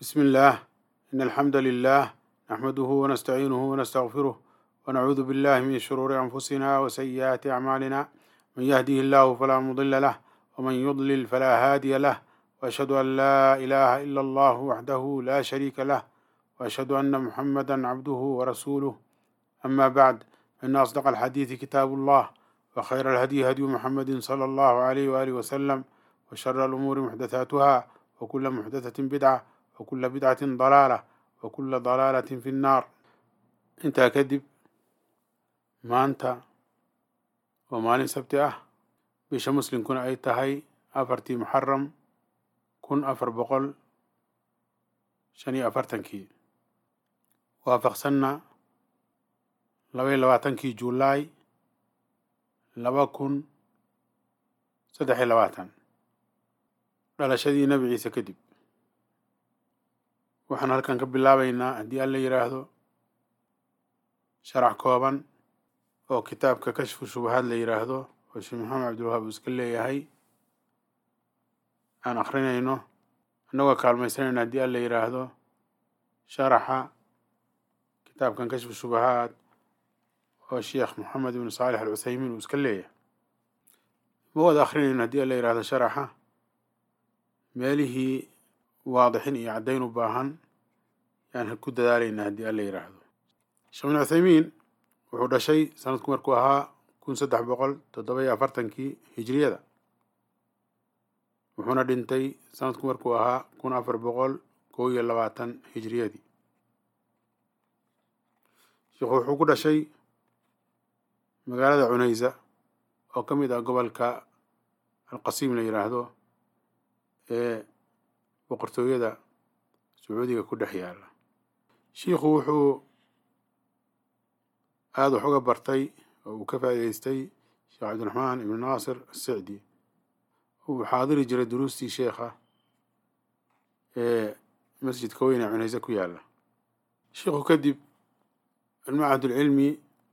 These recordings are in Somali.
بسم الله إن الحمد لله نحمده ونستعينه ونستغفره ونعوذ بالله من شرور أنفسنا وسيئات أعمالنا من يهده الله فلا مضل له ومن يضلل فلا هادي له وأشهد أن لا إله إلا الله وحده لا شريك له وأشهد أن محمدا عبده ورسوله أما بعد فإن أصدق الحديث كتاب الله وخير الهدي هدي محمد صلى الله عليه وآله وسلم وشر الأمور محدثاتها وكل محدثة بدعة وكل بدعة ضلالة وكل ضلالة في النار intaa kadib maanta waa maalin sabti ah bisha muslimkuna ay tahay afartii muxaram kun afar boqol shan iyo afartankii waafaqsanna laba iyo labaatankii juulaay laba kun saddex iyo labaatan dhalashadii nebi ciise kadib waxaan halkan ka bilaabaynaa haddii alla yidhaahdo sharax kooban oo kitaabka kashfu shubahaad la yidhaahdo oo sheekh maxamed cabdilwahaab uu iska leeyahay aan akrinayno annagoo kaalmaysanayna haddii alla yidhaahdo sharaxa kitaabkan kashfu shubahaad oo sheekh moxamed ibnu saalix al cuthaymiin uu iska leeyahay ma wada akrinayno haddii alla yidhaahdo sharaxa meelihii waadixin iyo caddayn u baahan yaan ku dadaalaynaa haddii alla yidhaahdo sheekh bin cuthaymiin wuxuu dhashay sanadku markuu ahaa kun saddex boqol toddoba iyo afartankii hijriyada wuxuuna dhintay sanadku markuu ahaa kun afar boqol kow iyo labaatan hijriyadii sheikhu wuxuu ku dhashay magaalada cunaysa oo ka mid ah gobolka alqasiim la yidhaahdo ee boqortooyada sacuudiga ku dhex yaala shiikhu wuxuu aada wax uga bartay oo uu ka faa'idaystay sheekh cabdiraxmaan ibnu naasir asicdi uu xaadiri jiray duruustii sheekha ee masjidka weyn ee cunayse ku yaala shiikhu kadib almacahadulcilmi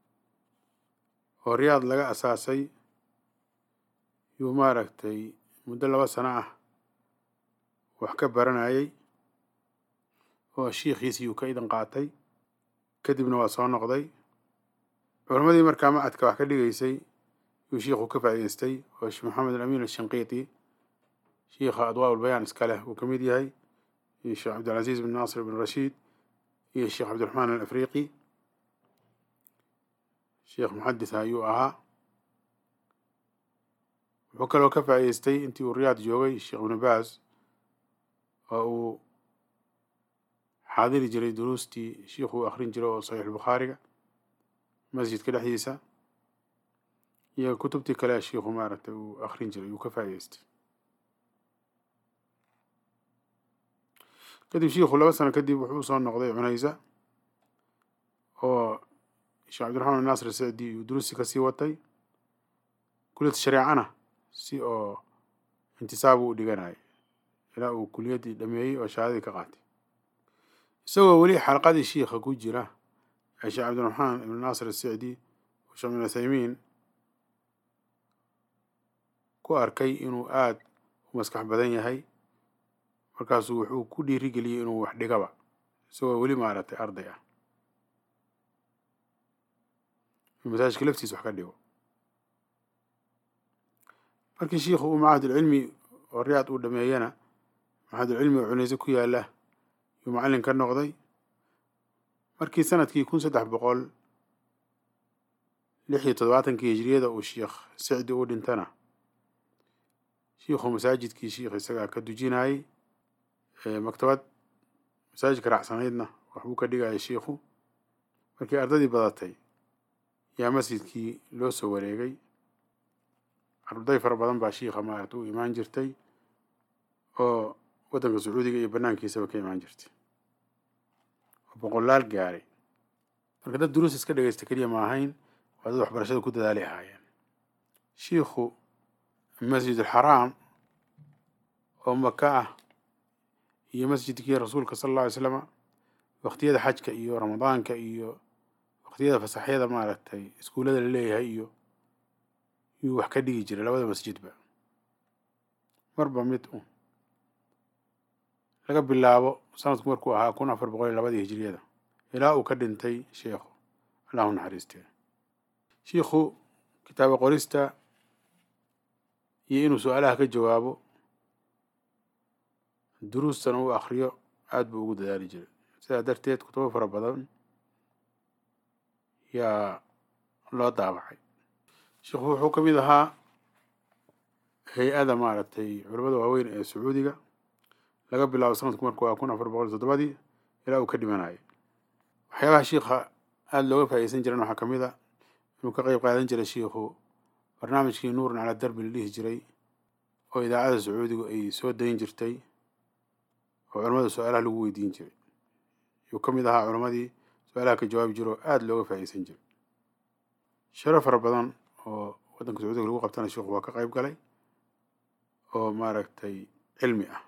oo riyaad laga asaasay yuu maaragtay muddo laba sano ah wax ka baranayay oo shiikhiisii uu ka idan qaatay kadibna waa soo noqday culammadii markaa macadka wax ka dhigaysay yuu shiikhu ka faa'idaystay oo sheekh maxamed alamin ashinqiiti shiikha adwaa ulbayaan iska leh uu ka mid yahay iyo sheekh cabdilcaziiz bin naasir bin rashiid iyo sheekh cabdiraxmaan alafriiqi sheekh muxadis ayuu ahaa wuxuu kaloo ka faa'idaystay intii uu riyaad joogay sheekh ibnu baas oo uu xaadiri jiray duruustii shiikhu uu akrin jiray oo saxiix bukhaariga masjidka dhexdiisa iyo kutubtii kale shiikhu maaragtay uu akrin jiray uu ka faa'idaystay kadib shiikhu laba sano kadib wuxuu usoo noqday cunaysa oo sheekh cabdiraxmaan naasir sicdi uu duruustii kasii watay kuliyad shareecana si oo intisaabu u dhiganayay ilaa uu kuliyaddii dhameeyey oo shahaadadii ka qaatay isagoo weli xalqadii shiikha ku jira ee sheekh cabdiraxmaan ibnu naasir asicdi oo sheekh bin uthaymiin ku arkay inuu aada u maskax badan yahay markaasuu wuxuu ku dhiirigeliyey inuu wax dhigaba isagoo weli maaragtay arday ah inuu masaajidka laftiisa wax ka dhigo markii shiikhu uu macahadulcilmi oo riyaad uu dhameeyana macahadulcilmi oo cunayse ku yaala yuu macallin ka noqday markii sanadkii kun saddex boqol lix iyo toddobaatankii hijriyada uu sheikh sicdi u dhintana shiikhu masaajidkii shiikh isagaa ka dujinayay maktabad masaajidka raacsanaydna waxbuu ka dhigayay shiikhu markii ardadii badatay yaa masjidkii loo soo wareegay arday fara badan baa shiikha maaragta u imaan jirtay oo waddanka sacuudiga iyo banaankiisaba ka imaan jirtay oo boqolaal gaaray marka dad duruus iska dhegaysta keliya ma ahayn waa dad waxbarashada ku dadaalay ahaayeen shiikhu masjid alxaraam oo maka ah iyo masjidkii rasuulka sala alla alay slama waqtiyada xajka iyo ramadaanka iyo waqtiyada fasaxyada maaragtay iskuullada la leeyahay iyo yuu wax ka dhigi jiray labada masjidba marba mid u laga bilaabo sanadku markuu ahaa kun afar boqol iyo labadii hijiriyada ilaa uu ka dhintay sheikhu allahu naxariistee shiikhu kitaaba qorista iyo inuu su-aalaha ka jawaabo duruustana uu akriyo aada buu ugu dadaali jiray sidaa darteed kutubo fara badan yaa loo daabacay sheikhu wuxuu ka mid ahaa hay-ada maaragtay culamada waaweyn ee sacuudiga laga bilaabo sanadku markuu ah kun afar boqol iyo toddobadii ilaa uu ka dhimanayay waxyaabaha shiikha aada looga faa'iideysan jiran waxaa ka mid a inuu ka qeyb qaadan jiray shiikhu barnaamijkii nuuran calaa darbi la dhihi jiray oo idaacada sacuudigu ay soo dayn jirtay oo culamada su-aalaha lagu weydiin jiray yuu ka mid ahaa culamadii su-aalaha ka jawaabi jira oo aada looga faa'iideysan jiray sharo fara badan oo waddanka sacuudiga lagu qabtana shiikhu waa ka qeyb galay oo maaragtay cilmi ah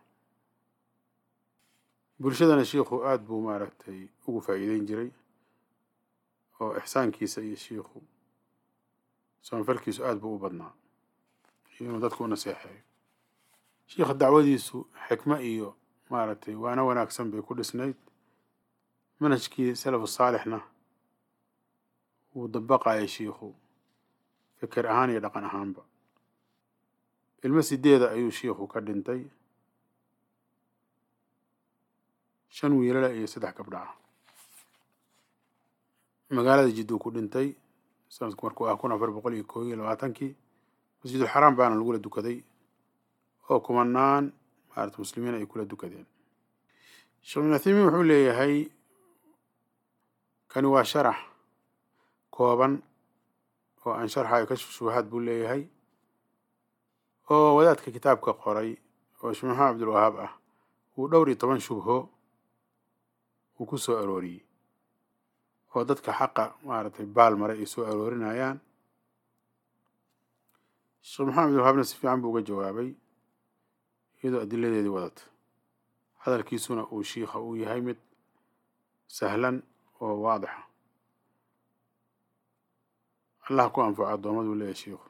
bulshadana shiikhu aada buu maaragtay ugu faa'iideyn jiray oo ixsaankiisa iyo shiikhu samafalkiisu aada buu u badnaa iyo inuu dadku u naseexeeyo shiikha dacwadiisu xikmo iyo maaragtay waana wanaagsan bay ku dhisnayd manhajkii salafu saalixna wuu dabaqayay shiikhu fikir ahaan iyo dhaqan ahaanba ilmo sideeda ayuu shiikhu ka dhintay shan wiilala iyo saddex gabdha ah magaalada jidduu ku dhintay sanadku markuu ah kun afar boqol iyo koob iyo labaatankii masjidul xaraam baana lagula dukaday oo kumanaan maarata muslimiin ay kula dukadeen sheekh ibn uthaymiin wuxuu leeyahay kani waa sharax kooban oo aan sharxayo kashf shubahaad buu leeyahay oo wadaadka kitaabka qoray oo sheekh maxamed cabdulwahaab ah uu dhowr iyo toban shubho uu ku soo arooriyey oo dadka xaqa maaragtay baal maray ay soo aroorinayaan sheekh maxamed abdulwahaabna si fiican buu uga jawaabay iyadoo adiladeedii wadata hadalkiisuna uu shiikha uu yahay mid sahlan oo waadixa allah ku anfaco addoomaduu leeyahay shiikhu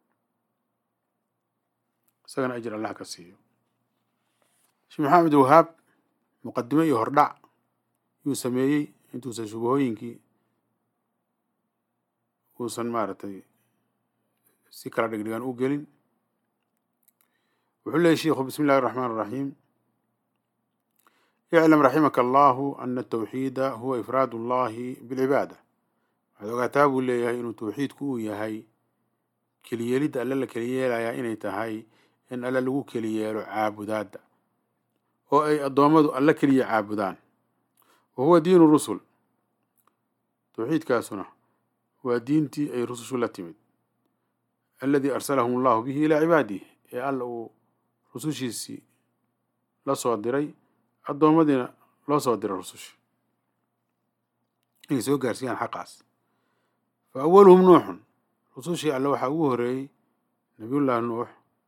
isagana ajir allah ka siiyo sheekh maxamed abdulwahaab muqadimo iyo hordhac yuu sameeyey intuusan shubahooyinkii uusan maaragtay si kala dhigdhigan u gelin wuxuu leeyay shiikhu bismi illahi الرحمن الرحيم اعلم رحمك الله أن التوحيد هو إفراد الله بالعبادة waxaad ogaataa buu leeyahay inuu tawxiidku uu yahay keliyeelidda alle la keliyeelayaa inay tahay in alle lagu keliyeelo caabudaadda oo ay addoommadu alle keliya caabudaan wa huwa diinu rusul tawxiidkaasuna waa diintii ay rusushu la timid alladii arsalahum allahu bihi ilaa cibaadihi ee alla uu rusushiisii la soo diray addoommadiina loo soo diray rususha inay soo gaarsiiyaan xaqaas fa awaluhum nuuxun rusushii alle waxaa ugu horeeyey nabiyullaahi nuux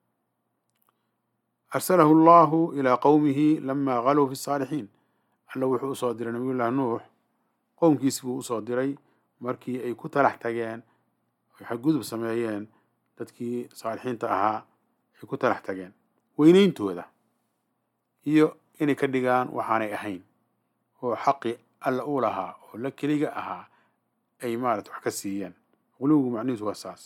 arsalahu allahu ilaa qowmihi lamaa galuu fi saalixiin alle wuxuu usoo diray nabiyullaahi nuux qowmkiisi buu usoo diray markii ay ku talax tageen ay xadgudub sameeyeen dadkii saalixiinta ahaa ay ku talax tageen weyneyntooda iyo inay ka dhigaan waxaanay ahayn oo xaqi alla u lahaa oo la keliga ahaa ay maarata wax ka siiyeen quluwigu macnihiisu waa saas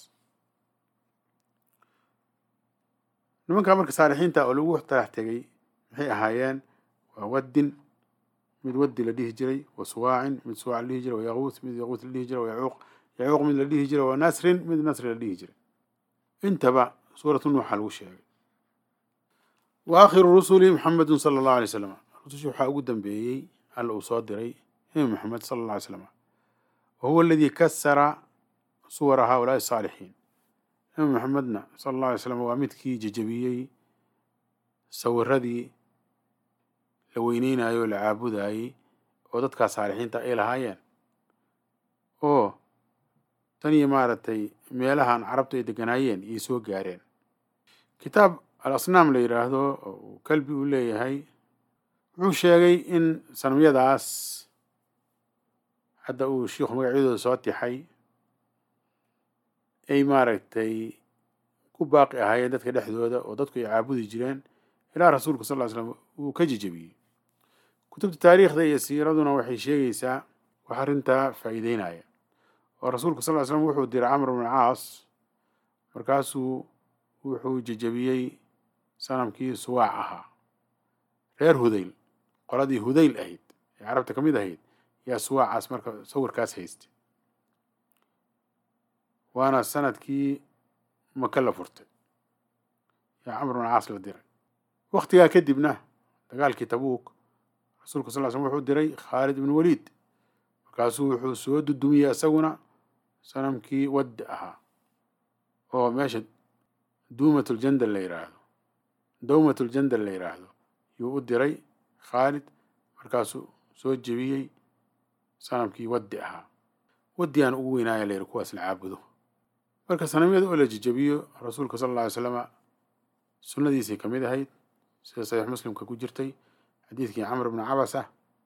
nimankaa marka saalixiinta oo lagu talax tegay maxay ahaayeen waa waddin mid waddi la dhihi jiray wa suwaacin mid suwaac la dhihi jiray wa yaquuth mid yaquuth la dhihi jiray wa yacuuq yacuuq mid la dhihi jiray wa nasrin mid nasri la dhihi jiray intaba suuratu nuuxa lagu sheegay wa aakhiru rusuli maxamedun sala allahu alay slam rusushi waxaa ugu dambeeyey alla uu soo diray nebi maxamed sala alla alay slam wa huwa aladii kasara suwara haulaai asaalixiin nebi maxamedna sala allah alay slam waa midkii jejebiyey sawiradii la weyneynayo o la caabudayey oo dadkaa saalixiinta ay lahaayeen oo tan iyo maaragtay meelahan carabtu ay deganaayeen iyay soo gaareen kitaab al asnaam la yidhaahdo oo kalbi uu leeyahay wuxuu sheegay in sanamyadaas hadda uu shiikhu magacyadooda soo tixay ay maaragtay ku baaqi ahaayeen dadka dhexdooda oo dadku ay caabudi jireen ilaa rasuulku sal ly slam uu ka jejebiyey kutubta taariikhda iyo siiraduna waxay sheegaysaa wax arrintaa faa'iideynaya oo rasuulku sal ly slam wuxuu diray camr bn caas markaasuu wuxuu jejebiyey sanamkii suwaac ahaa reer hudayl qoladii hudayl ahayd ee carabta ka mid ahayd yaa suwaacaas marka sawirkaas haystay waana sanadkii maka la furtay yaa camr bn caas la diray waktigaa kadibna dagaalkii tabuuk rasuulka sal ly slm wuxuu diray khaalid ibn waliid markaasuu wuxuu soo dudumiyey isaguna sanamkii waddi ahaa oo meesha duumatljandal la yidhaahdo dawmatljandal la yidhaahdo yuu u diray khaalid markaasuu soo jebiyey sanamkii waddi ahaa waddigaan ugu weynaaya la yidhi kuwaas la caabudo marka sanamyada oo la jejebiyo rasuulka sala alla alay slama sunnadiisay ka mid ahayd sida saxiix muslimka ku jirtay xadiidkii camr bni cabasa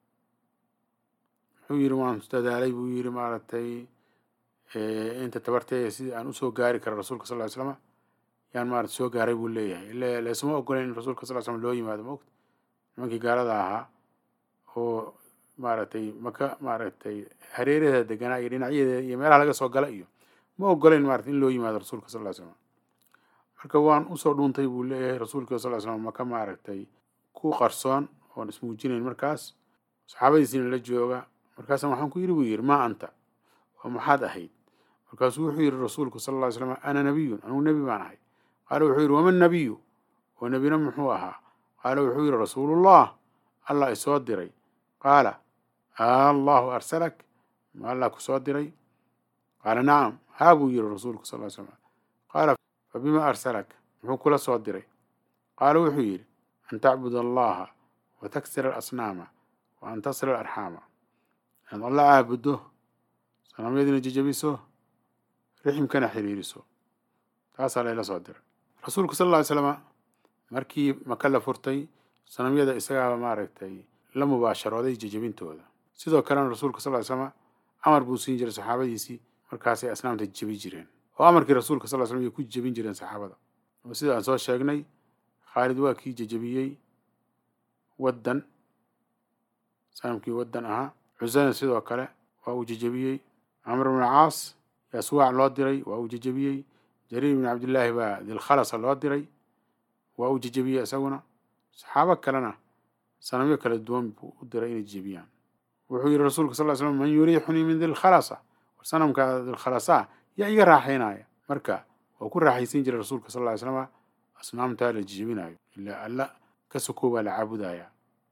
wuxuu yidhi waan dadaalay buu yidhi maaragtay inta tabartee sidii aan usoo gaari kara rasuulka sal ly slama yaan maarata soo gaaray buu leeyahay ile laysuma ogoleyn in rasuulka sal ly slam loo yimaado maogta nimankii gaalada ahaa oo maaragtay maka maaragtay hareeraheeda deganaa iyo dhinacyadeeda iyo meelaha laga soo gala iyo ma ogoleyn maarata in loo yimaado rasuulka sal ly slam marka waan usoo dhuuntay buu leeyahay rasuulka sal ly slam maka maaragtay ku qarsoon oon ismuujinayn markaas saxaabadiisiina la jooga markaasa waxaan ku yidhi buu yidhi maa anta oo maxaad ahayd markaasuu wuxuu yidhi rasuulku sala alla ly slam ana nabiyun anugu nebi baan ahay qaala wuxuu yidhi waman nabiyu oo nebina muxuu ahaa qaala wuxuu yidhi rasuulullah allah isoo diray qaala allahu arsalak ma allah ku soo diray qaala nacam haa buu yidhi rasuulku sal ly slam qaala fa bima arsalak muxuu kula soo diray qaala wuxuu yidhi an tacbud allaha wa taksira alasnaama wa an tasila alarxaama inaad alla caabuddo sanamyadiina jejebiso riximkana xiriiriso taasaa layla soo diray rasuulku sal lla ly slama markii maka la furtay sanamyada isagaaba maaragtay la mubaasharooday jejebintooda sidoo kalena rasuulka sal ly slama amar buu siin jiray saxaabadiisii markaasay asnaamta jebi jireen oo amarkii rasuulka sal ly slam ay ku jebin jireen saxaabada oo sida aan soo sheegnay khaalid waa kii jejebiyey waddan sanamkii waddan ahaa cusana sidoo kale waa uu jejebiyey camr bn caas yaa suwaac loo diray waa uu jejebiyey jariir bn cabdillaahi baa dilkhalasa loo diray waa uu jejebiyey isaguna saxaabo kalena sanamyo kala duwan buu u diray inay jejebiyaan wuxuu yihi rasuulka sal ly slam man yuriixunii min dilkhalasa war sanamka dilkhalasa yaa iga raaxaynaya marka waa ku raaxaysan jiray rasuulka sal ly slama asnaamtaa la jejebinayo ilaa alla ka sokoo baa la caabudaya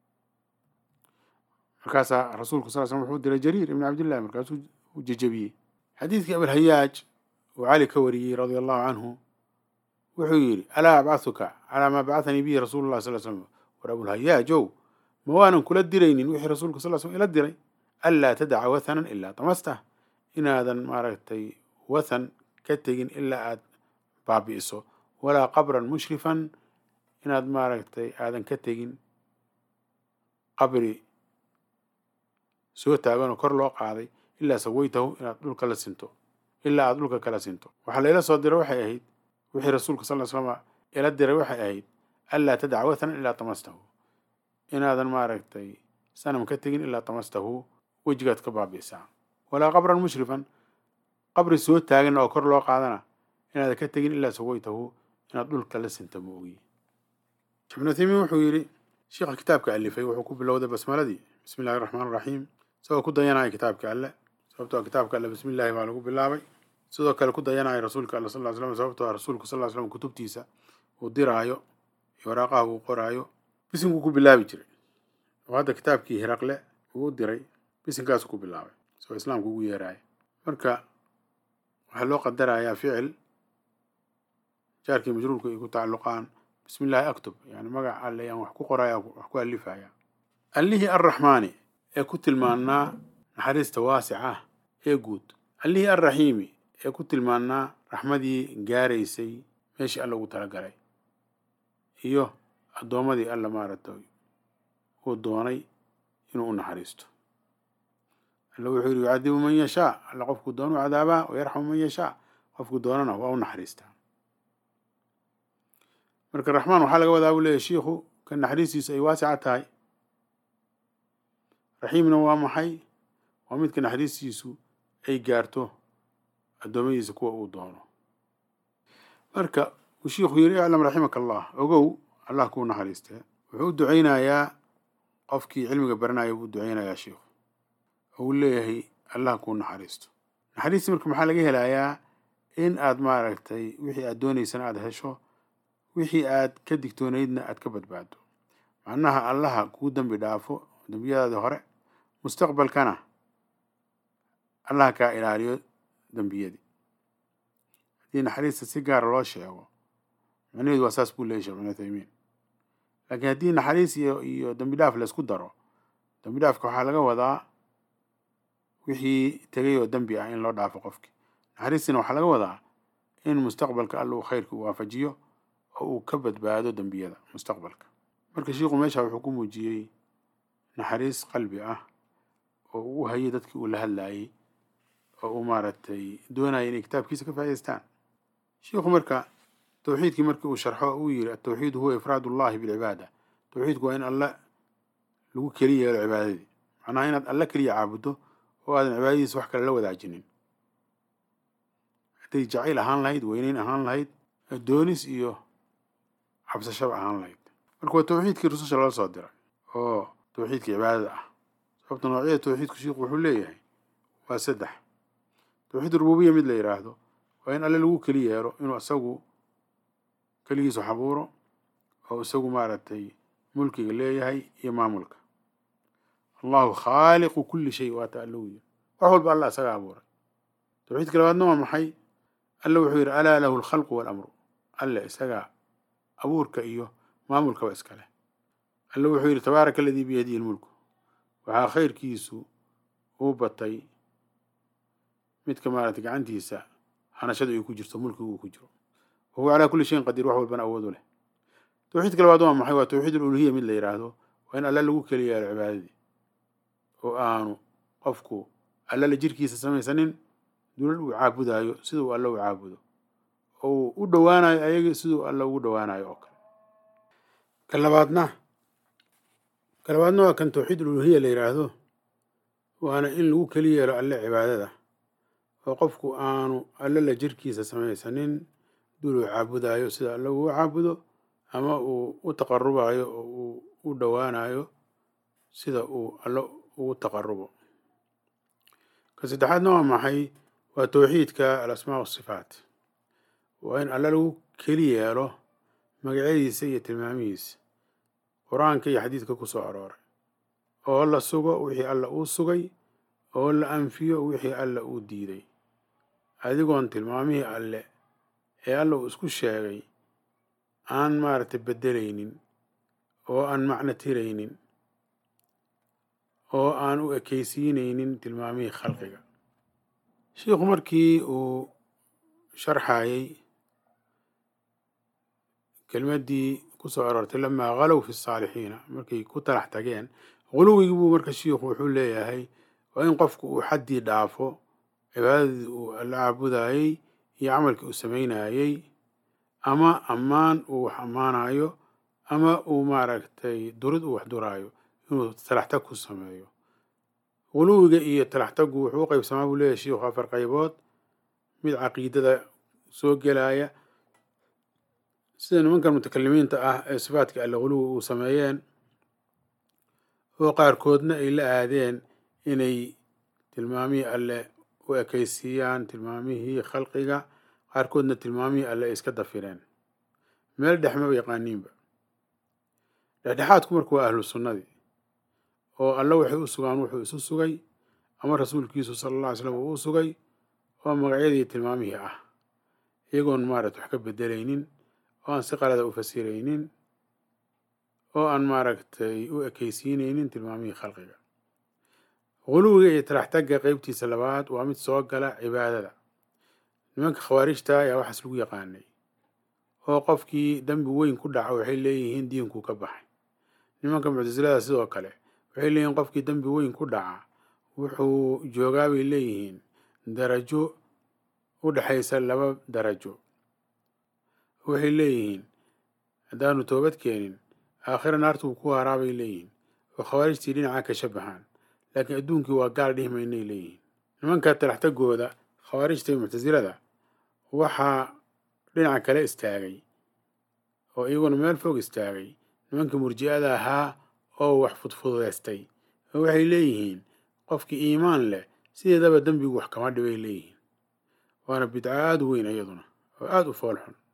markaasaa rasuulku sal slam wuxuu diray jariir ibn cabdillahi markaasuu u jejebiyey xadiidkii abilhayaaj uu cali ka wariyey radia allahu canhu wuxuu yidhi alaa abcahuka calaa maa bacahanii bihi rasuulu llah sal slam war abulhayaajow ma waanan kula diraynin wixii rasuulka sal slm ila diray anlaa tadaca wathanan ilaa tamastah inaadan maaragtay wathan ka tegin ilaa aad baabi'iso walaa qabran mushrifan inaad maaragtay aadan ka tegin qabri soo taaganoo kor loo qaaday ilaa sawaytahu inaad dhulka la sinto ilaa aad dhulka kala sinto waxaa layla soo diray waxay ahayd wixii rasuulka sal ly slama ila diray waxay ahayd anlaa tadaca wathanan ilaa tamastahu inaadan maaragtay sanam ka tegin ilaa tamastahu wejigaad ka baabi'isaa walaa qabran mushrifan qabri soo taagan oo kor loo qaadana inaadan ka tegin ilaa sawaytahu inaad dhulka la sinta ma ogi ibnu uthaymiin wuxuu yidhi sheikha kitaabka alifay wuxuu ku bilowday basmaladii bismi illahi raxmaan raxiim isagoo ku dayanaya kitaabka alle sababtoo kitaabka alle bismi illaahi baa lagu bilaabay sidoo kale ku dayanaya rasuulka alle sal ly slam sababtoo rasuulku sal ly slam kutubtiisa uu diraayo iyo waraaqaha uu qoraayo bisinkuu ku bilaabi jiray oo hadda kitaabkii hiraqle uu u diray bisinkaasuu ku bilaabay isagoo islaamka ugu yeeraya marka waxaa loo qadarayaa ficil jaarkii majruurku ay ku tacalluqaan bismi illaahi aktub yani magac alle aan wax ku qoraya wax ku alifaya allihii arraxmaani ee ku tilmaannaa naxariista waasica ah ee guud allihii arraxiimi ee ku tilmaannaa raxmadii gaaraysay meeshii alla ugu talagalay iyo addoommadii alla maaragtay uu doonay inuu u naxariisto alla wuxuu yidhi yucadibu man yashaa alla qofkuu doonu cadaabaa wayarxamu man yashaa qofkuu doonana waa u naxariistaa marka raxmaan waxaa laga wadaa buu leeyahy shiikhu ka naxariistiisu ay waasica tahay raxiimna waa maxay waa midka naxariistiisu ay gaarto addoommadiisa kuwa uu doono marka uu shiikhu yidhi iclam raximaka allah ogow allah kuu naxariistee wuxuu u ducaynayaa qofkii cilmiga baranaya buu u ducaynayaa shiikhu oo uu leeyahay allah kuu naxariisto naxariistii marka maxaa laga helayaa in aad maaragtay wixii aad doonaysana aada hesho wixii aad ka digtoonaydna aad ka badbaado macnaha allaha kuu dembi dhaafo dembiyadaadii hore mustaqbalkana allaha kaa ilaaliyo dembiyadii haddii naxariista si gaara loo sheego macnaheedu waa saas buu leeyay sheekh ibnu uthaymiin laakiin haddii naxariis iyo iyo dembi dhaaf laysku daro dembi dhaafka waxaa laga wadaa wixii tegay oo dembi ah in loo dhaafo qofkii naxariistina waxaa laga wadaa in mustaqbalka alla uu khayrka u waafajiyo oo uu ka badbaado dembiyada mustaqbalka marka shiikhu meesha wuxuu ku muujiyey naxariis qalbi ah oo uu u hayay dadkii uu la hadlayay oo uu maaragtay doonaya inay kitaabkiisa ka faa'idaystaan shiikhu marka tawxiidkii markii uu sharxo uu yidhi atawxiidu huwa ifraad ullahi bilcibaada tawxiidku waa in alle lagu keli yeelo cibaadadii macnaha inaad alle keliya caabuddo oo aadan cibaadadiisa wax kale la wadaajinin hadday jacayl ahaan lahayd weyneyn ahaan lahayd doonis iyo cabsashaba ahaan lahayd marka waa tawxiidkii rususha loo soo diray oo tawxiidka cibaadada ah sababta noocyada tawxiidku shiikhu wuxuu leeyahay waa saddex tawxiid rububiya mid la yidhaahdo waa in alle lagu keli yeelo inuu isagu keligiisu xabuuro oo isagu maaragtay mulkiga leeyahay iyo maamulka allahu khaaliqu kulli shay waata alle uu yiri wax walba alla isaga abuuray tawxiidka labaadna waa maxay alle wuxuu yidhi alaa lahu alkhalqu waalamru alle isaga abuurka iyo maamulkaba iskale alle wuxuu yidhi tabaaraka aladii biyadihi lmulku waxaa khayrkiisu uu batay midka maaragtay gacantiisa hanashada ay ku jirto mulkigu uu ku jiro wa huwa calaa kulli shayin qadiir wax walbana awood u leh tawxiidka labaad waa maxay waa tawxiid aluluhiya mid la yidhaahdo waa in alle lagu keli yeelo cibaadadii oo aanu qofku alle la jirkiisa samaysanin dulal uu caabudaayo siduu alle u caabudo oo uu u dhowaanayo ayagii siduu alle ugu dhowaanayo oo kale ka labaadna ka labaadna waa kan tawxiid aluluhiya la yidhaahdo waana in lagu keli yeelo alle cibaadada oo qofku aanu alle la jirkiisa samaysanin dul uu caabudaayo sida alle uu caabudo ama uu u taqarubayo oo uu u dhowaanayo sida uu alle ugu taqarubo ka saddexaadna waa maxay waa tawxiidka alasmaa wasifaat waa in alle lagu keli yeelo magacyadiisa iyo tilmaamihiisa qur-aanka iyo xadiidka ku soo arooray oo la sugo wixii alla uu sugay oo la anfiyo wixii alla uu diiday adigoon tilmaamihii alle ee alla uu isku sheegay aan maaragtay beddelaynin oo aan macno tiraynin oo aan u ekaysiinaynin tilmaamihii khalqiga shiikhu markii uu sharxayay kelmaddii ku soo aroortay lamaa halow fi saalixiina markay ku talax tageen huluwigii buu marka shiikhu wuxuu leeyahay waa in qofku uu xaddii dhaafo cibaadadii uu alla caabudayey iyo camalkii uu samaynayey ama ammaan uu wax ammaanayo ama uu maaragtay durid uu wax duraayo inuu talaxtag ku sameeyo huluwiga iyo talaxtaggu wuxuu u qaybsamaa buu leeyahay shiikhu afar qaybood mid caqiidada soo gelaya sida nimankan mutakalimiinta ah ee sifaadka alle huluwi uu sameeyeen oo qaarkoodna ay la aadeen inay tilmaamihii alle u ekaysiiyaan tilmaamihii khalqiga qaarkoodna tilmaamihii alle ay iska dafireen meel dhexmaba yaqaaniinba dhexdhexaadku marka waa ahlu sunnadii oo alle waxay u sugaan wuxuu isu sugay ama rasuulkiisu sala alla alay slam uu u sugay oo magacyadii tilmaamihii ah iyagoon maaragta wax ka bedelaynin oo aan si qalada u fasiraynin oo aan maaragtay u ekaysiinaynin tilmaamihii khalqiga huluwiga iyo talaxtagga qeybtiisa labaad waa mid soo gala cibaadada nimanka khawaarijta ayaa waxaas lagu yaqaanay oo qofkii dembi weyn ku dhaca waxay leeyihiin diinkuu ka baxay nimanka muctasilada sidoo kale waxay leeyihiin qofkii dembi weyn ku dhaca wuxuu joogaa bay leeyihiin darajo u dhexaysa laba darajo waxay leeyihiin haddaanu toobad keenin aakhira naartuu ku haraa bay leeyihiin oo khawaarijtii dhinaca ka shabahaan laakiin adduunkii waa gaal dhihi maynay leeyihiin nimanka talaxtagooda khawaarijta iyo muctasilada waxaa dhinaca kale istaagay oo iyaguna meel fog istaagay nimankii murji'ada ahaa oo wax fudfudaystay oo waxay leeyihiin qofkii iimaan leh sideedaba dembigu wax kama dhibay leeyihiin waana bidco aada u weyn iyaduna oo aada u fool xun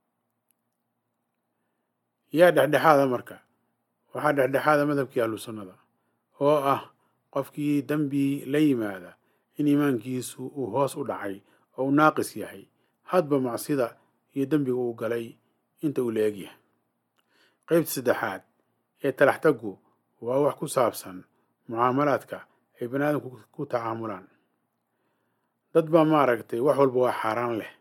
yaa dhexdhexaada marka waxaa dhexdhexaada madhabkii ahlu sunnada oo ah qofkii dembi la yimaada in iimaankiisu uu hoos u dhacay oo uu naaqis yahay hadba macsida iyo dembiga uu galay inta uu la egyahay qeybta saddexaad ee talaxtaggu waa wax ku saabsan mucaamalaadka ay bani aadamku ku tacaamulaan dad baa maaragtay wax walba waa xaaraan leh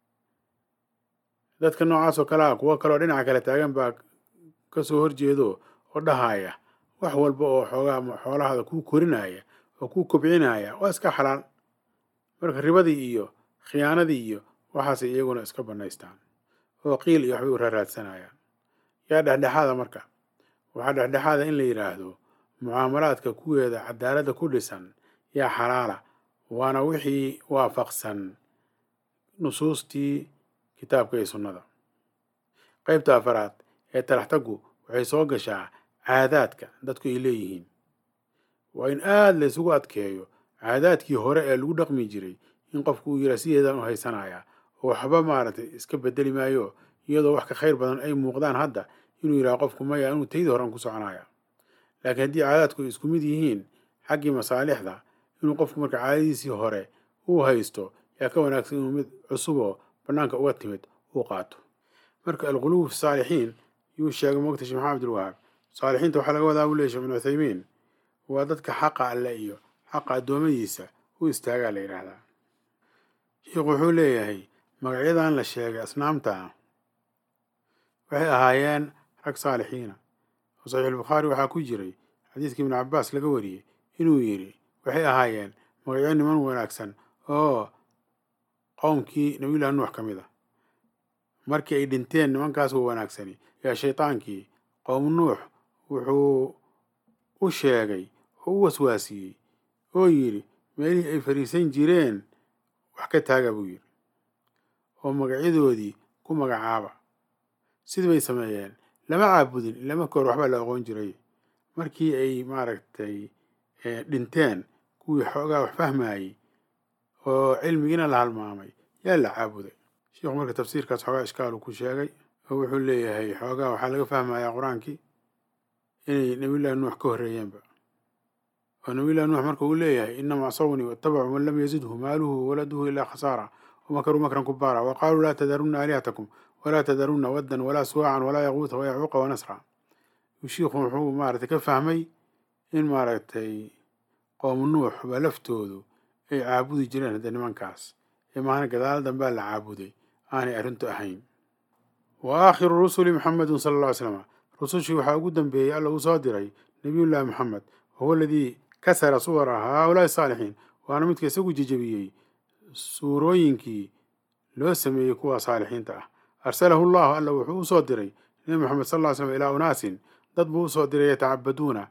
dadka noocaas oo kale ah kuwo kaleoo dhinaca kale taagan baa ka soo horjeedo oo dhahaya wax walba oo xoogaa xoolahaada kuu korinaya oo kuu kobcinaya waa iska xalaal marka ribadii iyo khiyaanadii iyo waxaasay iyaguna iska bannaystaan oo qiil iyo waxbay u raaraadsanayaan yaa dhexdhexaada marka waxaa dhexdhexaada in la yidhaahdo mucaamalaadka kuweeda cadaaladda ku dhisan yaa xalaala waana wixii waafaqsan nusuustii kitaabka iyo sunnada qeybta afaraad ee talaxtaggu waxay soo gashaa caadaadka dadku ay leeyihiin waa in aada la ysugu adkeeyo caadaadkii hore ee lagu dhaqmi jiray in qofku uu yidhaa sideedaan u haysanayaa oo waxba maaragtay iska bedeli maayo iyadoo wax ka khayr badan ay muuqdaan hadda inuu yidhaha qofku maya inuu taydii horean ku soconaya laakiin haddii caadaadku ay isku mid yihiin xaggii masaalixda inuu qofku marka caadadiisii hore uu haysto yaa ka wanaagsan inuu mid cusuboo bannaanka uga timid uu qaato marka alquluub fi saalixiin yuu sheegay mogta sheekh maxamed abdulwahaab saalixiinta waxaa laga wadaa buu leey sheekh ibnu cuthaymiin waa dadka xaqa alle iyo xaqa addoommadiisa u istaagaa la yidhaahdaa sheikhu wuxuu leeyahay magacyadan la sheegay asnaamta waxay ahaayeen rag saalixiina oo saxiixulbukhaari waxaa ku jiray xadiiskii ibnu cabbaas laga wariyey inuu yidhi waxay ahaayeen magacyo niman wanaagsan oo qowmkii nabiyullahi nuux ka mid a markii ay dhinteen nimankaas wa wanaagsani yaa shaydaankii qowm nuux wuxuu u sheegay oo u waswaasiyey oo yidhi meelihii ay fadhiisan jireen wax ka taaga buu yidhi oo magacyadoodii ku magacaaba sidii bay sameeyeen lama caabudin ila marka hore waxbaa la aqoon jiray markii ay maaragtay dhinteen kuwii xoogaa wax fahmayey oo cilmigiina la halmaamay yaa la caabuday sheikhu marka tafsiirkaas xoogaa ishkaalu ku sheegay oo wuxuu leeyahay xoogaa waxaa laga fahmayaa qur-aankii inay nabiyullahi nuux ka horreeyeenba oo nabiyullahi nuux marka uu leeyahay inama asawni watabacuu man lam yazidhu maaluhu wawaladuhu ilaa khasaara wamakaruu makran kubaara wa qaaluu laa tadarunna aalihatakum walaa tadarunna waddan walaa suwaacan walaa yaquuta wayacuuqa wanasra shiikhu wuxuu maaragtay ka fahmay in maaragtay qoom nuux ba laftoodu ay caabudi jireen hadda nimankaas ee maahna gadaal dambaa la caabuday aanay arrintu ahayn wa aakhiru rusuli muxamedun sala alla ly slama rusushii waxaa ugu dambeeyey alla uu soo diray nabiyullaahi moxamed wahuwa aladii kasara suwara haaulaai saalixiin waana midka isagu jejebiyey suurooyinkii loo sameeyey kuwa saalixiinta ah arsalahu llahu alla wuxuu u soo diray nebi moxamed sal ll slam ilaa unaasin dad buu usoo diray yatacabaduuna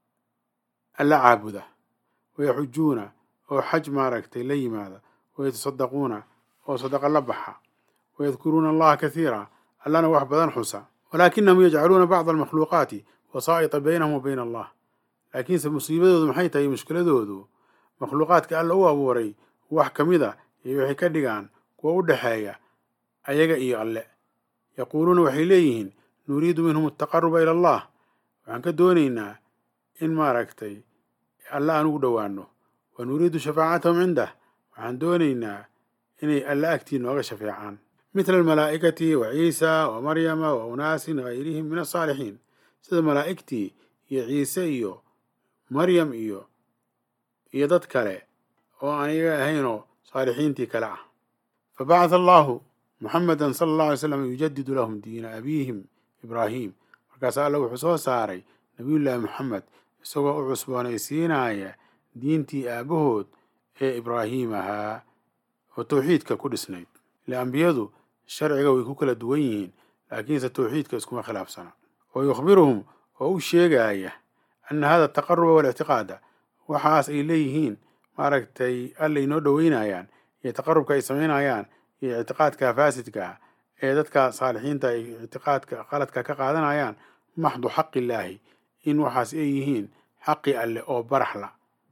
alla caabuda wayaxujuuna oo xaj maaragtay la yimaada wayatasaddaquuna oo sadaqa la baxa wayadkuruuna allaha kasiira allana wax badan xusa walaakinahum yajcaluuna bacda almakhluuqaati wasaa'ita baynahum wa bayna allah laakiinse musiibadoodu maxay tahay mushkiladoodu makhluuqaadka alla u abuuray wax ka mid a iyo waxay ka dhigaan kuwa u dhexeeya ayaga iyo alle yaquuluuna waxay leeyihiin nuriidu minhum ataqaruba ila allah waxaan ka doonaynaa in maaragtay alle aan ugu dhowaano wa nuriidu shafaacatahum cindah waxaan doonaynaa inay alle agtii nooga shafeecaan mithla almalaa'ikati wa ciisa wa maryama wa unaasin gayrihim min asaalixiin sida malaa'igtii iyo ciise iyo maryam iyo iyo dad kale oo aan iyaga ahaynoo saalixiintii kale ah fabacatha allahu muxameda sala allah alay slam yujadidu lahum diina abiihim ibraahim markaasa alla wuxuu soo saaray nabiyullaahi moxamed isagoo u cusboonaysiinaya diintii aabahood ee ibraahiim ahaa oo tawxiidka ku dhisnayd ile ambiyadu sharciga way ku kala duwan yihiin laakiinse tawxiidka iskuma khilaafsana wa yukhbiruhum oo u sheegaya ana hada ataqaruba walictiqaada waxaas ay leeyihiin maaragtay alla inoo dhoweynayaan iyo taqarubka ay samaynayaan iyo ictiqaadka faasidka ah ee dadka saalixiinta ay ictiqaadka qaladka ka qaadanayaan maxdu xaqillaahi in waxaas ay yihiin xaqi alle oo baraxla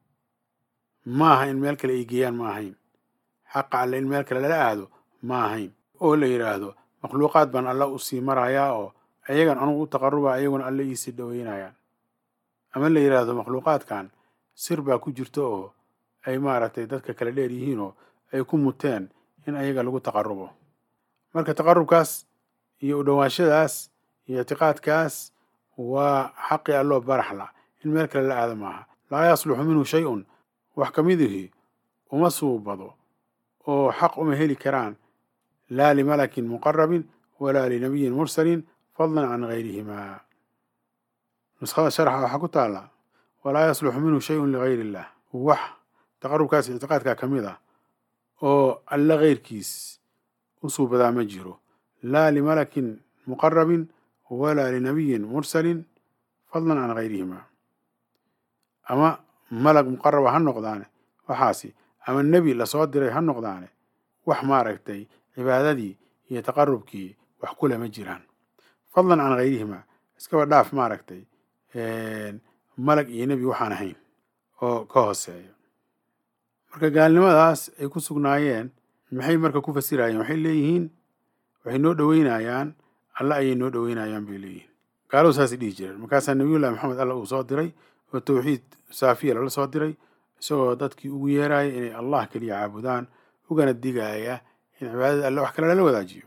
maaha in meel kale ay geeyaan ma ahayn xaqa alle in meel kale lala aado ma ahayn oo la yidhaahdo makhluuqaad baan alla usii marayaa oo ayagan anugu u taqaruba ayaguna alle iisii dhoweynayaan ama la yidhaahdo makhluuqaadkan sir baa ku jirta oo ay maaragtay dadka kala dheer yihiin oo ay ku muteen in ayaga lagu taqarubo marka taqarubkaas iyo u dhowaashadaas iyo ictiqaadkaas waa xaqi alloo baraxla in meel kale la aada maaha laa yasluxu minhu shay-un wax ka midihii uma suubado oo xaq uma heli karaan laa limalakin muqarabin walaa linabiyin mursalin fadlan can gayrihimaa nuskhada sharxa waxaa ku taalla walaa yasluxu minhu shayun ligayr illah wax taqarubkaas ictiqaadka ka mid ah oo alle keyrkiis u suubadaa ma jiro laa limalakin muqarabin walaa linabiyin mursalin fadlan can gayrihimaa ama malag muqaraba ha noqdaane waxaasi ama nebi lasoo diray ha noqdaane wax maaragtay cibaadadii iyo taqarubkii wax kule ma jiraan fadlan can gayrihimaa iskaba dhaaf maaragtay malag iyo nebi waxaan ahayn oo ka hooseeya marka gaalnimadaas ay ku sugnaayeen maxay marka ku fasirayeen waxay leeyihiin waxay noo dhoweynayaan alla ayay noo dhoweynayaan bay leeyihiin gaaladu saasay dhihi jireen markaasaa nabiyullahi maxamed alla uu soo diray oo tawxiid saafiya lala soo diray isagoo dadkii ugu yeeraya inay allah keliya caabudaan ugana digaya in cibaadada alle wax kale lala wadaajiyo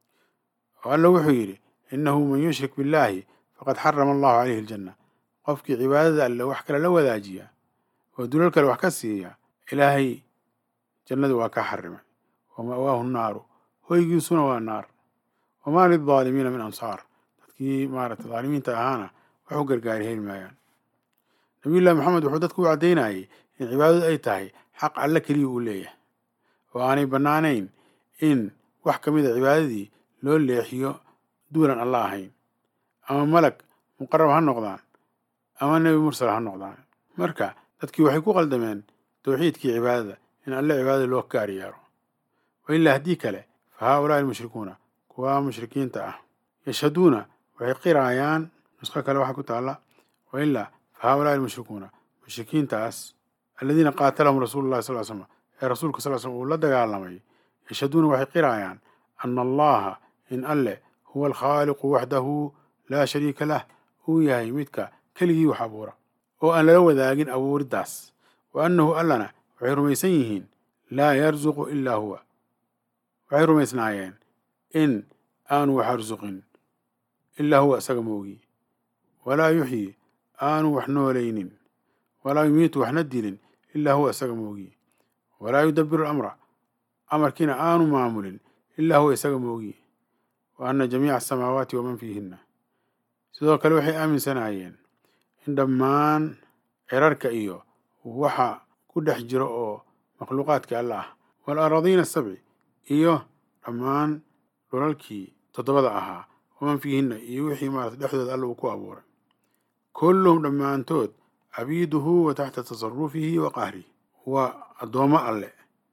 oo alla wuxuu yidhi innahu man yushrik billaahi faqad xarama allahu caleyhi aljanna qofkii cibaadada alle wax kale la wadaajiya oo dulal kale wax ka siiya ilaahay jannadu waa ka xarimay wa ma'waahu naaru hoygiisuna waa naar wamaa lildaalimiina min ansaar dadkii maaragtay daalimiinta ahaana wax u gargaari heli maayaan nabiyullahi maxamed wuxuu dadku u caddaynayay in cibaadadu ay tahay xaq alle keliya uu leeyahay oo aanay bannaanayn in wax ka mid a cibaadadii loo leexiyo duulan alla ahayn ama malag muqarab ha noqdaan ama nebi mursal ha noqdaan marka dadkii waxay ku qaldameen tawxiidkii cibaadada in alle cibaadada loo gaar yeero wa ilaa haddii kale fa haaulaai almushrikuuna kuwa mushrikiinta ah yashhaduuna waxay qiraayaan nusqo kale waxaa ku taalla wa ilaa fa haaulaai almushrikuuna mushrikiintaas aladiina qaatalahum rasuulu llahi sal slam ee rasuulka sal slm uu la dagaalamay yashhaduuna waxay qiraayaan ana allaha in alle huwa alkhaaliqu waxdahu laa shariika lah uu yahay midka keligii wax abuura oo aan lala wadaagin abuuriddaas wa annahu allana waxay rumaysan yihiin laa yarzuqu ilaa huwa waxay rumaysnaayeen in aanu wax arsuqin ilaa huwa isaga moogi walaa yuxyi aanu wax noolaynin walaa yumiitu waxna dilin ilaa huwa isaga moogi walaa yudabiru alamra amarkiina aanu maamulin ilaa huwa isaga moogi wa anna jamiica asamaawaati waman fiihinna sidoo kale waxay aaminsanaayeen in dhammaan cirarka iyo waxa ku dhex jira oo makhluuqaadka alla ah wal araadiina asabci iyo dhammaan dhulalkii toddobada ahaa waman fiihinna iyo wixii maarata dhexdooda alla uu ku abuuray kulluhum dhammaantood cabiiduhu wa taxta tasarufihi wa qahrihi waa addoommo alle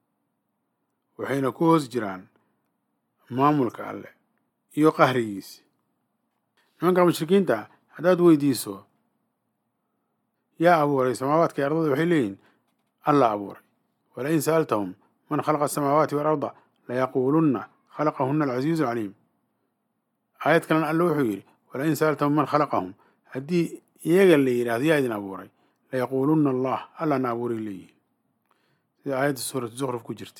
waxayna ku hoos jiraan maamulka alle iyo qahrigiisi nimanka mushrikiinta haddaad weydiiso yaa abuuray samaawaadka iyo ardada waxay leeyihin alla abuuray walain sa'altahum man khalaqa asamaawaati waalarda layaquulunna khalaqahuna alcasiizu alcaliim aayad kalena alle wuxuu yidhi walain sa'altahum man khalaqahum haddii iyaga la yidhahdo yaa idin abuuray layaquulunna allah allana abuuray leeyihin sida aayadda suuratu zukruf ku jirta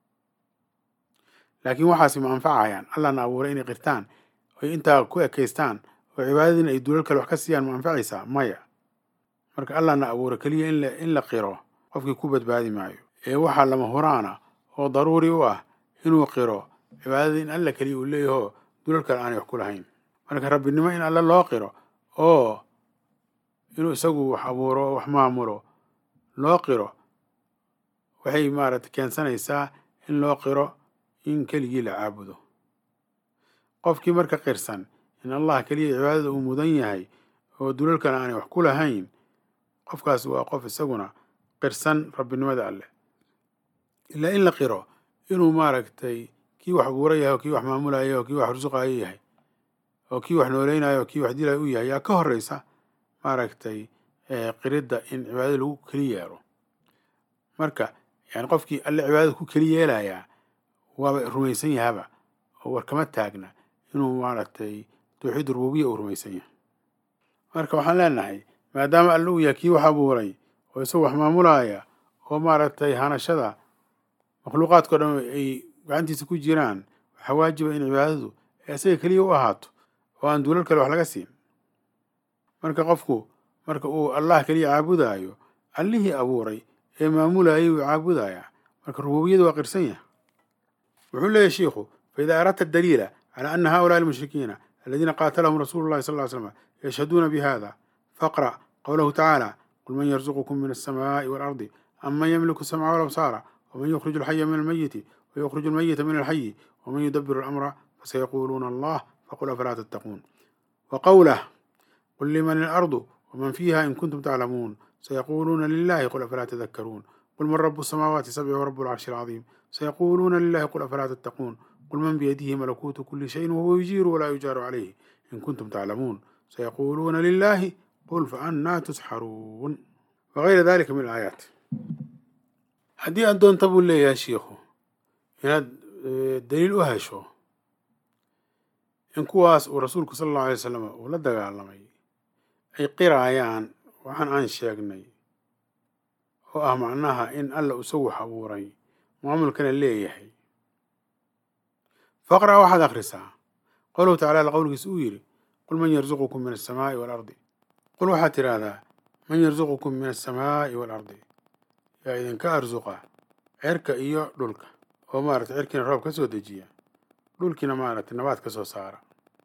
laakiin waxaasi ma anfacayaan allana abuuray inay qirtaan oy intaa ku ekaystaan oo cibaadadiina ay duulal kale wax ka siiyaan ma anfacaysaa maya marka allana abuuray keliya in la qiro qofkii ku badbaadi maayo ee waxaa lama huraana oo daruuri u ah inuu qiro cibaadadii in alla keliya uu leeyaho duulal kale aanay wax ku lahayn marka rabbinimo in alle loo qiro oo inuu isagu wax abuuro oo wax maamulo loo qiro waxay maaragtay keensanaysaa in loo qiro in keligii la caabudo qofkii marka qirsan in allah keliya cibaadada uu mudan yahay oo dulalkana aanay wax ku lahayn qofkaas waa qof isaguna qirsan rabbinimada alleh ilaa in la qiro inuu maaragtay kii wax abuura yahay oo kii wax maamulaya oo kii wax rusuqayo yahay oo kii wax nooleynaya oo kii wax dilaya u yahay yaa ka horeysa maaragtay qiridda in cibaadada lagu keli yeelo marka yani qofkii alle cibaadada ku keli yeelayaa waaba rumaysan yahaba oo war kama taagna inuu maaragtay tawxiid rububiya uu rumaysan yahay marka waxaan leenahay maadaama alle uu yahay kii wax abuuray oo isagu wax maamulaya oo maaragtay hanashada makhluuqaadkao dhan ay gacantiisa ku jiraan waxaa waajiba in cibaadadu isaga keliya u ahaato oo aan duulal kale wax laga siin marka qofku marka uu allah keliya caabudaayo allihii abuuray ee maamulayay uu caabudayaa marka rububiyada waa qirsan yahay wuxuu leeyahy shiikhu faida aradta daliila calى ana haؤulaءi الmushrikiina aladiina qaatalahum rasulu اllahi sal ly slm yashhaduuna bihada faqrأ qowlahu tacaalى qul man yarzuqkm min الsamaaءi wاlardi am man ymliku الsamca wاlabsaara wman yukhriju alxaya min almayiti wayukhriju almayita min alxayi wman yudabiru اlamra fasayaquluuna allah faqul afalaa tattaquun waqowlah qul liman اlardu wman fiiha in kuntum taclamuun sayaquluuna lilahi qul afalaa tadakaruun qul man rabu الsamaawaati sabci wrabu اlcarshi اlcaظiim sayaquluuna lilahi qul afalaa tattaquun qul man biyadihi malakuutu kuli shayin wahuwa yujiiru walaa yujaaru calayhi in kuntum taclamuun sayaquluuna lilahi qul faannaa tusxaruun wagayra dalika min alaayaat haddii aad doonta buu leeyahay shiikhu inaad daliil u hesho in kuwaas uu rasuulku sala allahu alay wasalam uu la dagaalamay ay qiraayaan waxaan aan sheegnay oo ah macnaha in alla isagu wax abuuray maamulkana leeyahay faqra' waxaad akhrisaa qowluhu tacala alla qowlkiisa uu yidhi qul man yarzuqukum min alsamaa'i waalardi qul waxaad tidhaahdaa man yarzuqukum min alsamaa'i waalardi yaa idinka arsuqa cerka iyo dhulka oo maaragtay cerkiina roob ka soo dejiya dhulkiina maaragtay nabaad ka soo saara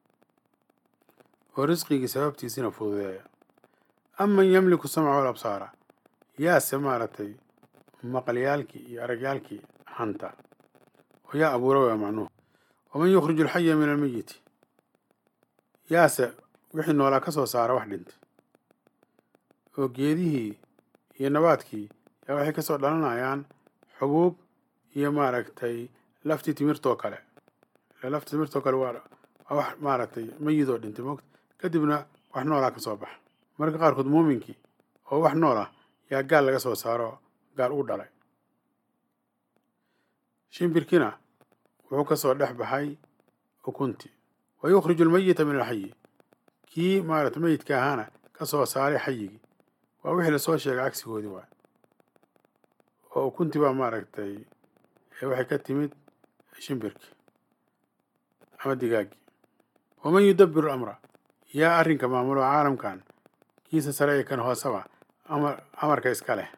oo risqigii sababtiisina fududeeya aman yamliku samca walabsaara yaase maaragtay maqalyaalkii iyo aragyaalkii hanta oo yaa abuura waa macnuhu waman yukhriju alxaya min almeyiti yaase wixii noolaa ka soo saara wax dhintay oo geedihii iyo nabaadkii yaa waxay kasoo dhalanayaan xubuub iyo maaragtay laftii timirtoo kale laftii timirtoo kale waa waa wax maaragtay meyidoo dhintay moogta kadibna wax noolaa ka soo baxa marka qaarkood muuminkii oo wax nool ah yaa gaal laga soo saaro gaal uu dhalay shimbirkina wuxuu ka soo dhex baxay ukunti wa yukhriju almeyita min alxayi kii maaragtay meyidka ahaana ka soo saaray xayigii waa wixii lasoo sheegay cagsigoodii waay oo ukunti baa maaragtay waxay ka timid shimbirkii ama digaaggii waman yudabiru amra yaa arrinka maamulo caalamkan kiisa sare ee kan hooseba amar amarka iska leh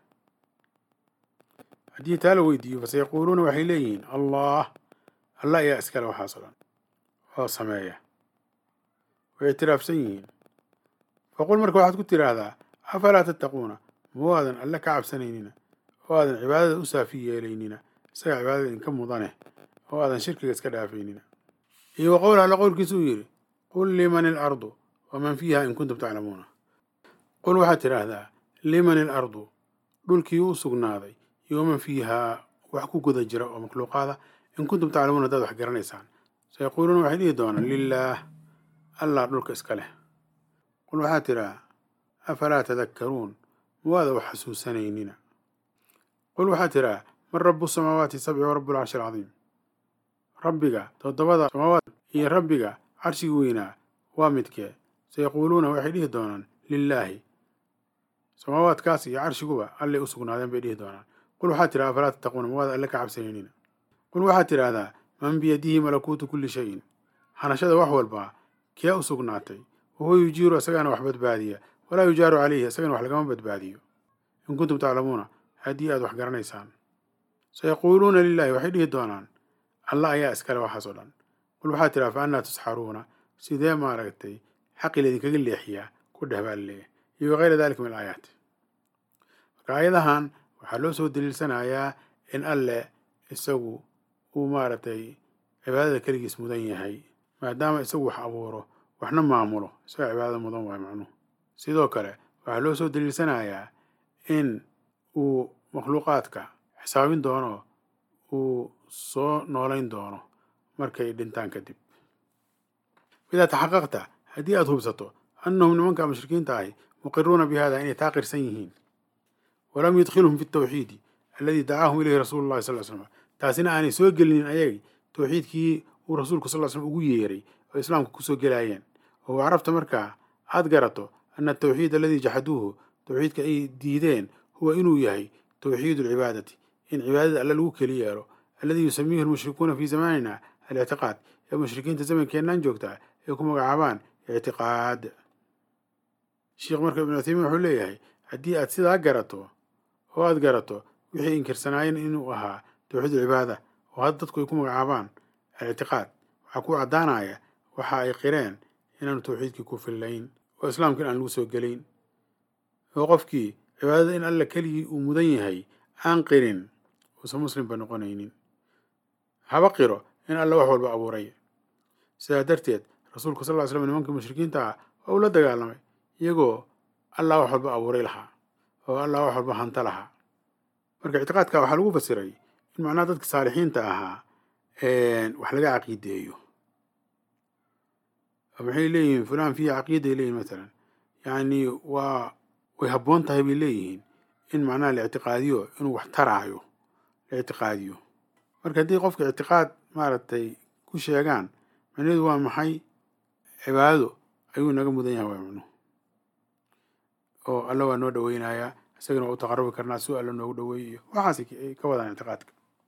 haddii taa la weydiiyo faseyaquuluuna waxay leeyihiin allah allah ayaa iskale waxaas o dhan oo sameeya way ictiraafsan yihiin faqul marka waxaad ku tidhaahdaa afalaa tattaquuna ma waadan alle ka cabsanaynina oo aadan cibaadada u saafi yeelaynina isaga cibaadada idinka mudane oo aadan shirkiga iska dhaafaynina iyo wa qowl alle qowlkiisa uu yidhi qul liman ilardu waman fiiha in kuntum taclamuuna qul waxaad tidhaahdaa liman ilardu dhulkii u sugnaaday iyo waman fiihaa wax ku guda jira oo makhluuqaada in kuntum taclamuuna haddaad wax garanaysaan sayaquuluuna waxay dhihi doonaan lilaah allah dhulka iska leh qul waxaad tidhaha afalaa tadakkaruun ma waada wax xasuusanaynina qul waxaad tidhaha man rabu samaawaati sabci wa rabu alcarshi alcadiim rabbiga toddobada samaawaad iyo rabbiga carshigi weynaa waa midkee sayaquuluuna waxay dhihi doonaan lilaahi samaawaadkaas iyo carshiguba allay u sugnaadeen bay dhihi doonaan qul waxaad tidhaha afalaa tattaquuna ma waada alle ka cabsanaynina qul waxaad tidhaahdaa man biyadihi malakuutu kulli shayin hanashada wax walbaa kee u sugnaatay wahuwa yujiiru isagaana wax badbaadiya walaa yujaaru calayhi isagana wax lagama badbaadiyo in kuntum taclamuuna haddii aad wax garanaysaan sayaquuluuna lilahi waxay dhihi doonaan allah ayaa iskale waxaas oo dhan qul waxaad tidhaha fa annaa tusxaruuna sidee maaragtay xaqii laydinkaga leexiyaa ku dheh baa laleeyahay iyo wakayra dalika min alaayaat marka aayadahan waxaa loo soo daliilsanayaa in alle isagu uu maaragtay cibaadada keligiis mudan yahay maadaama isagu wax abuuro waxna maamulo isaga cibaadada mudan waayo macnuhu sidoo kale waxaa loo soo daliilsanayaa in uu makhluuqaadka xisaabin doono uu soo noolayn doono markay dhintaan kadib idaa taxaqaqta haddii aada hubsato annahum nimanka mushrikiinta ahi muqiruuna bi hada inay taa qirsan yihiin walam yudkhilhum fi tawxiidi alladii dacaahum ilayhi rasuulu llahi sal slam taasina aanay soo gelinin ayagay tawxiidkii uu rasuulku sal slm ugu yeeray oo islaamka kusoo gelaayeen oo carabta markaa aad garato ana atawxiid aladii jaxaduuhu tawxiidka ay diideen huwa inuu yahay tawxiid alcibaadati in cibaadada alle lagu keli yeelo alladii yusamiihi almushrikuuna fii zamanina alictiqaad ee mushrikiinta zamankeennan joogtaa ay ku magacaabaan ictiqaad sheikh marka ibnu uthaymiin wuxuu leeyahay haddii aad sidaa garato oo aad garato wixii inkirsanaayeen inuu ahaa tawxiid alcibaada oo hadda dadku ay ku magacaabaan alictiqaad waxaa ku caddaanaya waxa ay qireen inaanu tawxiidkii ku fillayn oo islaamka in aan lagu soo gelayn oo qofkii cibaadada in alla keligii uu mudan yahay aan qirin uusan muslimba noqonaynin haba qiro in alla wax walba abuuray sidaa darteed rasuulku sal ly slam nimankii mushrikiinta ah waa uu la dagaalamay iyagoo allah wax walba abuuray lahaa oo allah wax walba hanta lahaa marka ictiqaadka waxaa lagu fasiray in macnaha dadka saalixiinta ahaa wax laga caqiideeyo maxay leeyihiin fulaan fiihi caqiiday leeyihin matalan yacni waa way habboon tahay bay leeyihiin in macnaha la ictiqaadiyo inuu wax taraayo la ictiqaadiyo marka haddii qofka ictiqaad maaragtay ku sheegaan macnaheedu waa maxay cibaadado ayuu naga mudan yahay waa macnuhu oo alla waa noo dhaweynayaa isagana waa u taqarubi karnaa si alla noogu dhaweey iyo waxaas ay ka wadaan ictiqaadka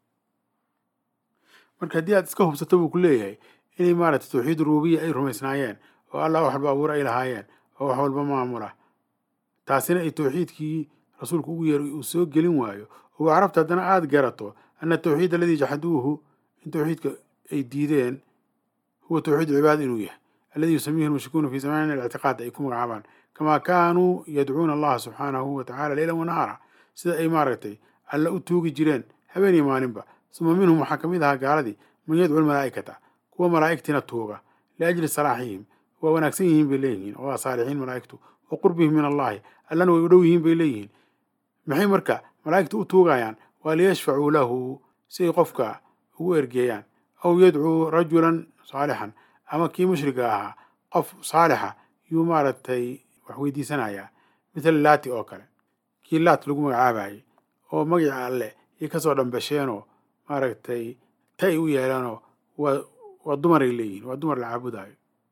marka haddii aad iska hubsato buu ku leeyahay inay maaragtay tawxiid rububiya ay rumaysnaayeen oo allah wax walba abuur ay lahaayeen oo wax walba maamula taasina ay tawxiidkii rasuulku ugu yeeray uu soo gelin waayo oo carabta haddana aada garato ana tawxiid aladii jaxaduuhu in tawxiidka ay diideen huwa tawxiid cibaada inuu yahay alladii yusamiihi lmushrikuuna fi zamanina alictiqaad ay ku magacaabaan kamaa kaanuu yadcuuna allaha subxaanahu wa tacala leylan wanahaara sida ay maaragtay alla u tuugi jireen habeen iyo maalinba suma minhum waxaa ka mid ahaa gaaladii man yadcu lmalaa'ikata kuwa malaa'igtiina tuuga liajli salaaxihim waa wanaagsan yihiin bay leeyihiin oo waa saalixiin malaa'igtu wa qurbihim min allahi allana way u dhow yihiin bay leeyihiin maxay marka malaa'igta u tuugayaan waa liyashfacuu lahu si ay qofka ugu ergeeyaan aw yadcuu rajulan saalixan ama kii mushriga ahaa qof saalixa yuu maaragtay wax weydiisanayaa mithal laati oo kale kii laat lagu magacaabayay oo magaca alle iyo kasoo dhambasheenoo maaragtay ta ay u yeeleenoo waa waa dumaray leeyihiin waa dumar la caabudaayo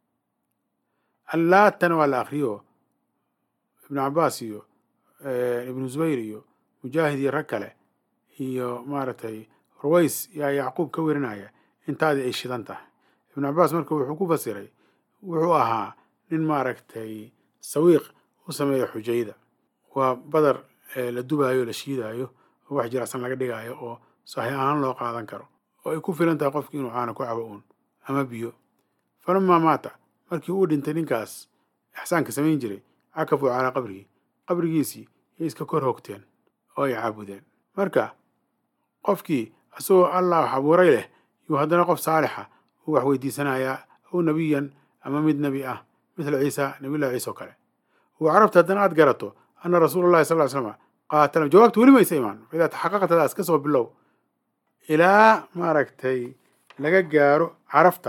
allaatana waa la akriyo ibnu cabaas iyo ibnu zubayr iyo mujaahid iyo rag kale iyo maaragtay ruways yaa yacquub ka werinaya intaadii ay shidan tahay ibnu cabaas marka wuxuu ku fasiray wuxuu ahaa nin maaragtay sawiiq u sameeya xujayda waa badar la dubaayo la shiidaayo oo wax jiracsan laga dhigaayo oo saxiix ahaan loo qaadan karo oo ay ku filan tahay qofki inuu caana ku cabo uun ama biyo falamaa maata markii uu dhintay ninkaas ixsaanka samayn jiray cakafuu calaa qabrihi qabrigiisii yay iska kor hogteen oo ay caabudeen marka qofkii isagoo allah wax abuuray leh yuu haddana qof saalixa uu wax weydiisanayaa aw nebiyan ama mid nebi ah mithla ciisa nabiyullahi ciisa oo kale uu carabta haddana aad garato ana rasuula allahi sal ly slama qaatala jawaabta weli maysa imaan faidaa taxaqaqtadaas ka soo bilow ilaa maaragtay laga gaaro carafta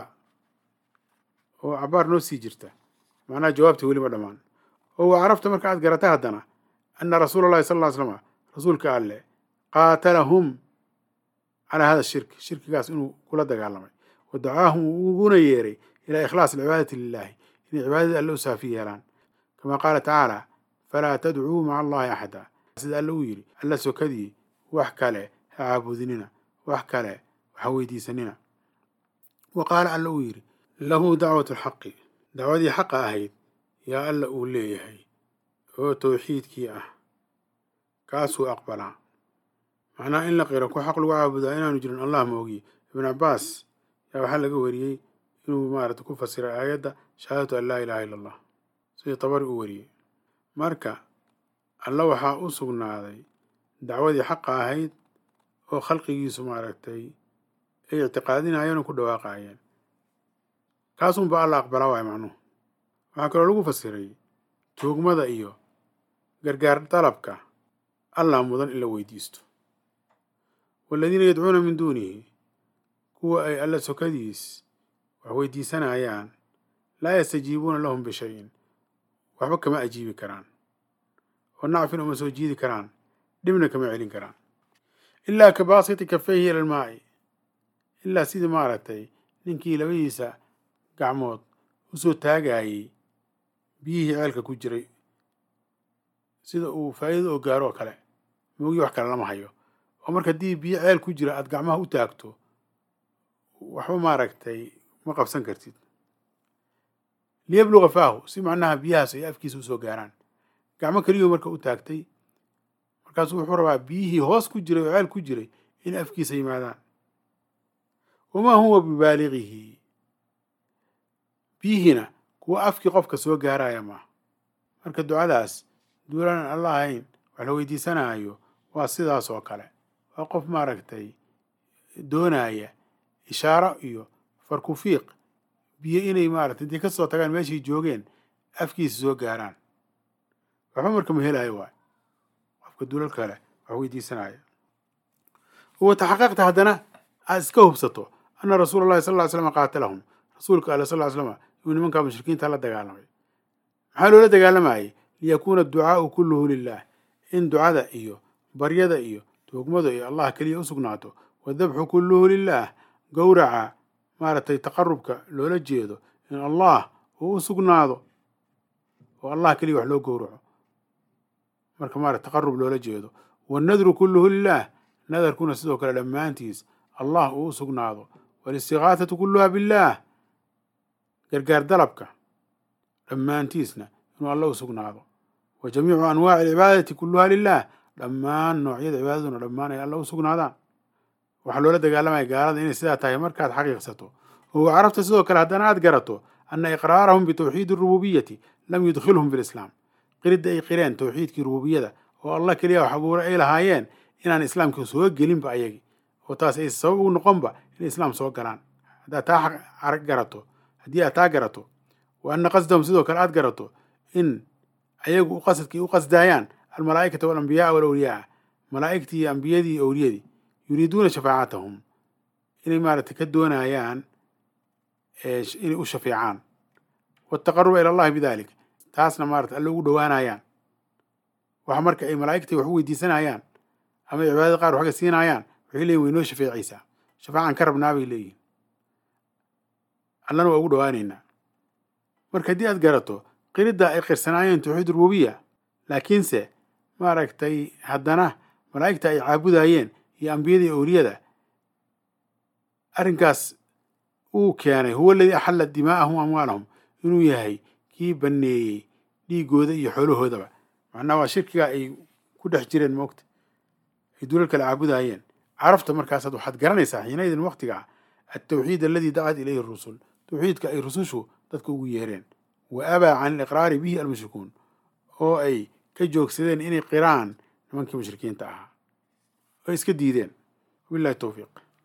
oo cabaar noo sii jirta macnaha jawaabta weli ma dhammaan oo waa carafta marka aad garata haddana ana rasuula allahi sal ly slama rasuulka alleh qaatalahum calaa hada shirk shirkigaas inuu kula dagaalamay wa dacaahum uguna yeeray ilaa ikhlaas alcibaadati lilahi inay cibaadadii alle u saafi yeelaan kama qaala tacaala falaa tadcuu maca allahi axada sida alle uu yidhi alla sokadii wax kale ha caabudinina wax kale waxa weydiisanina wa qaala alla uu yidhi lahu dacwatu lxaqi dacwadii xaqa ahayd yaa alla uu leeyahay oo tawxiidkii ah kaasuu aqbalaa macnaha in la qiro ku xaq lagu caabudaa inaanu jirin allah moogiye ibnu cabaas yaa waxaa laga wariyey inuu maarata ku fasiray aayadda shahaadatu an laa ilaha illa allah sidii tabari u wariyey marka alla waxaa u sugnaaday dacwadii xaqa ahayd oo khalqigiisu maaragtay ay ictiqaadinayeen oo ku dhawaaqayeen kaasunba alla aqbalaa waay macnuhu waxaa kaloo lagu fasiray tuugmada iyo gargaar dalabka allah mudan in la weydiisto waaladiina yadcuuna min duunihi kuwa ay alla sokadiis wax weydiisanayaan laa yastajiibuuna lahum bishayin waxba kama ajiibi karaan oo nacfin uma soo jiidi karaan dhibna kama celin karaan ilaa ka baasiti kafayhi ila almaa'i ilaa sidii maaragtay ninkii labadiisa gacmood usoo taagayey biyihii ceelka ku jiray sida uu faa'iida oo gaaro oo kale moogii wax kale lama hayo oo marka haddii biyo ceel ku jira aada gacmaha u taagto waxba maaragtay ma qabsan kartid liyabluga faahu si macnaha biyahaas ay afkiisa usoo gaaraan gacmo keliyuu marka u taagtay markaasuu wuxuu rabaa biyihii hoos ku jiray oo ceel ku jiray in afkiisa yimaadaan wamaa huwa bibaaligihi biyihiina kuwa afkii qofka soo gaaraya maaha marka ducadaas duulaan alla ahayn wax la weydiisanaayo waa sidaas oo kale waa qof maaragtay doonaya ishaaro iyo farkufiiq biyo inay maaragtay intay ka soo tagaan meeshay joogeen afkiisa soo gaaraan waxba marka ma helayo waay qofka duulal kale wax weydiisanaya wa taxaqaqta haddana aad iska hubsato ana rasuula allahi sal ly slam qaatalahum rasuulka alle sal ly slama inuu nimankaa mushrikiinta la dagaalamay maxaa loola dagaalamayay liyakuuna adducaau kulluhu lilah in ducada iyo baryada iyo tuugmada iyo allah keliya u sugnaato wadabxu kulluhu lilah gowraca maaragtay taqarubka loola jeedo in allah uu u sugnaado oo allah keliya wax loo gowraco marka maarata taqarub loola jeedo wannadru kulluhu lilah nadarkuna sidoo kale dhammaantiis allah uu u sugnaado walistigaahatu kulluha billaah gargaar dalabka dhammaantiisna inuu alla u sugnaado wa jamiicu anwaaci alcibaadati kulluha lilah dhammaan noocyada cibaadaduna dhammaan ay alla u sugnaadaan waxaa loola dagaalamaya gaalada inay sidaa tahay markaad xaqiiqsato oo carabta sidoo kale haddana aad garato ana iqraarahum bitawxiidi arububiyati lam yudkhilhum fi lislaam qiridda ay qireen tawxiidkii rububiyada oo allah keliya wax abuure ay lahaayeen inaan islaamka soo gelinba ayagi oo taas ay sabab ugu noqonba inay islaam soo galaan haddaad taa garato haddii aad taa garato wa ana qasdahum sidoo kale aad garato in ayagu qasadkii u qasdaayaan almalaa'ikata walambiyaaa walawliyaa malaa'igtii iyo ambiyadii iyo owliyadii yuriiduuna shafaacatahum inay maaragtay ka doonayaan inay u shafeecaan wataqaruba ila allahi bidalik taasna maarata alle ugu dhowaanayaan waxa marka ay malaa'igtii wax u weydiisanayaan ama ay cibaadada qaar waxga siinayaan waxay leeyihin way noo shafeecaysaa shafaacan ka rabnaa bay leeyihin allana waa ugu dhowaanaynaa marka haddii aad garato qiridda ay qirsanaayeen tawxiid rububiya laakiinse maaragtay haddana malaa'igta ay caabudayeen iyo ambiyada iyo owliyada arrinkaas uu keenay huwa aladii axalla dimaa'ahum amwaalahum inuu yahay kii banneeyey dhiigooda iyo xoolahoodaba macnaha waa shirkiga ay ku dhex jireen moogta ay dulal kale caabudayeen carafta markaasaad waxaad garanaysaa xiinaydin waqtiga altawxiid aladii dacat ilayhi rusul tawxiidka ay rusushu dadka ugu yeereen wa abaa can aliqraari bihi almushrikuun oo ay ka joogsadeen inay qiraan nimankii mushrikiinta ahaa oo iska diideen wabillahi towfiiq